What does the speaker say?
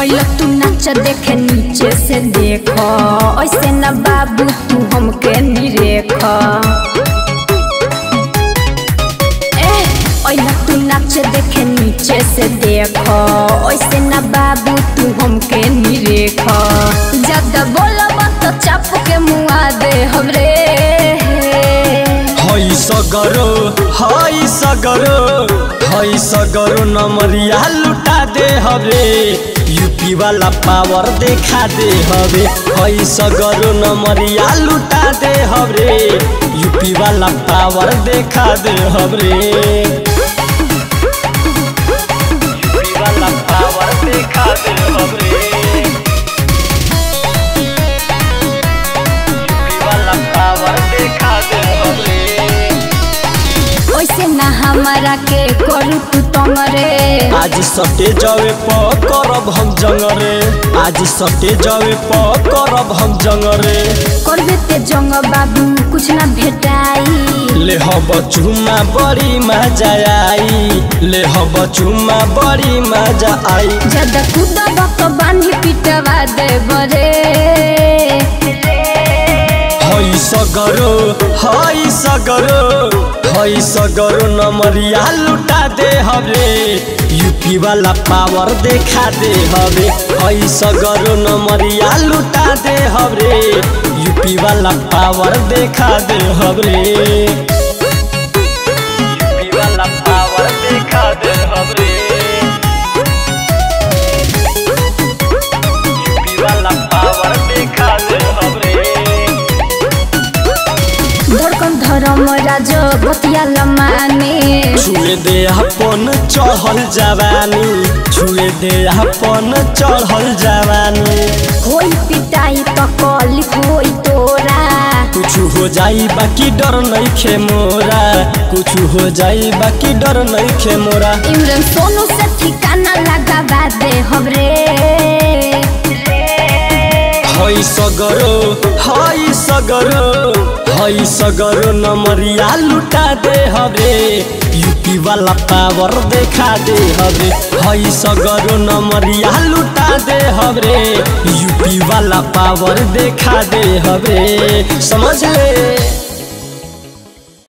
अइल तू नाच देखे नीचे से देख ऐसे न बाबू तू हमके निरेख ए अइल तू नाच देखे नीचे से देख ऐसे न बाबू तू हमके निरेख ज्यादा बोलब तो चाप के मुआ दे हमरे हई सगरो हई सगरो हई सगरो नमरिया लुटा दे हवे यूपी वाला पावर देखा दे हवे हई सगरो नमरिया लुटा दे हवे यूपी वाला पावर देखा दे हवे यूपी वाला पावर देखा दे हवे यूपी वाला पावर देखा दे हवे ऐसे ना हमारा के करू तू तंगरे आज सटे जावे प करब हम जंगरे आज सटे जावे प करब हम जंगरे करबे ते जंग बाबू कुछ ना भेटाई ले हब चुमा बड़ी मजा आई ले हब चुमा बड़ी मजा आई ज्यादा कूदब तो बांधी पिटवा दे बरे हई सगरो हई सगरो हई सगरो नमरिया लुटा दे हवे यूपी वाला पावर देखा दे हवे हई सगरो नमरिया लुटा दे हवे यूपी वाला पावर देखा दे हवे यूपी वाला पावर देखा दे हवे यूपी वाला पावर देखा दे हवे धड़कन धर्म राज बतिया लमाने छुए दे अपन चढ़ल जवानी छुए दे अपन चढ़ल जवानी होई पिटाई तो कल होई तोरा कुछ हो जाई बाकी डर नहीं खे मोरा कुछ हो जाई बाकी डर नहीं खे मोरा इमरान सोनू से ठिकाना लगावा दे हमरे हई सगरो हई सगरो हई सगरो नमरिया लुटा दे हवे यूपी वाला पावर देखा दे हवे हई सगरो नमरिया लुटा दे हवे यूपी वाला पावर देखा दे हवे समझ ले